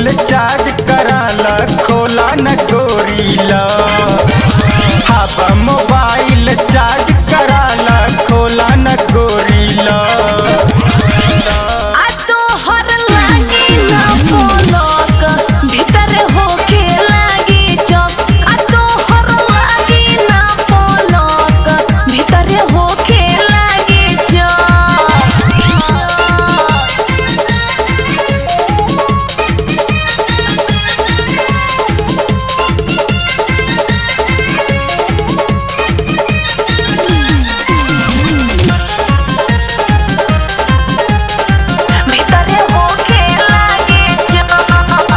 mobile charge कराला खोला न गोरीला हवा मोबाइल चार्ज कराला खोला न गोरीला आ तोहर लागी ना पलक भीतर होके लागी चौक आ तोहर लागी ना पलक भीतर होके लागी चौक भीतर होके लागी चौक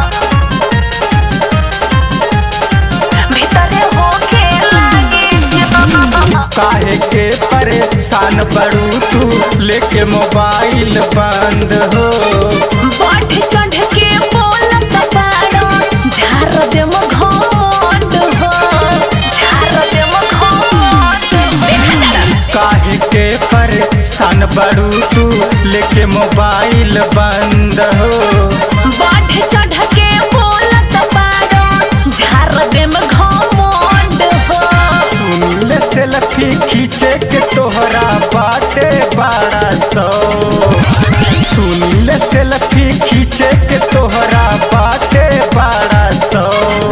भीतर होके लागी चौक काहे के परेशान बड़ू तू लेके मोबाइल बंद हो बढ़ चढ़ के बोलत बाड़ो झार देम घमंड हो झार देम घमंड हो काहे के परेशान बड़ू तू लेके मोबाइल बंद हो बढ़ चढ़ के बोलत बाड़ो झार देम घमंड हो सुनील सेल्फी खींचे के तोहरा बाटे बारह सौ सुनील सेल्फी खींचे के तोहरा बाटे बारह सौ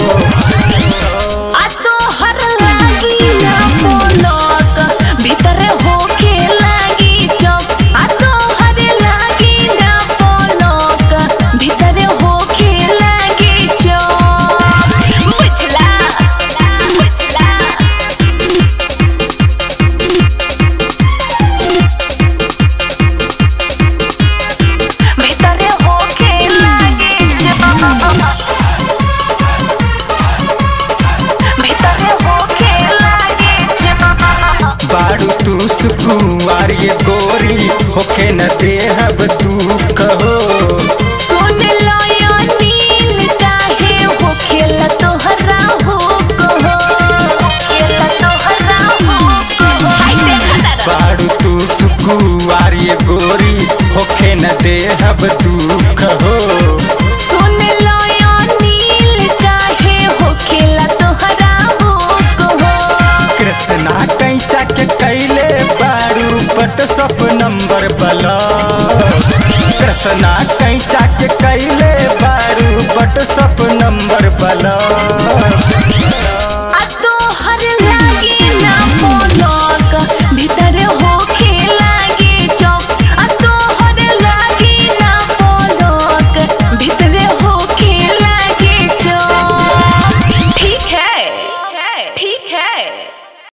आ तोहर लागी ना पलक भीतर होके लागी चौक आ तोहर लागी ना पलक भीतर होके लागी चौक बुझला बुझला भीतर होके लागी चौक भीतर होके लागी चौक बारू तू सुकुआर ये गोरी होखे न देहब तू कहो सुन लो यो नील काहे हो खेल तोहरा हो कहो खेल तोहरा हो कहो हाय देखा तारा बारू तू सुकुआर ये गोरी होखे न देहब तू कहो सुन लो यो नील काहे हो खेल तोहरा हो कहो कृष्णा कैसा के कैले बारू बट सब नंबर बला कृष्णा कैसा के कैले बारू बट सब नंबर बला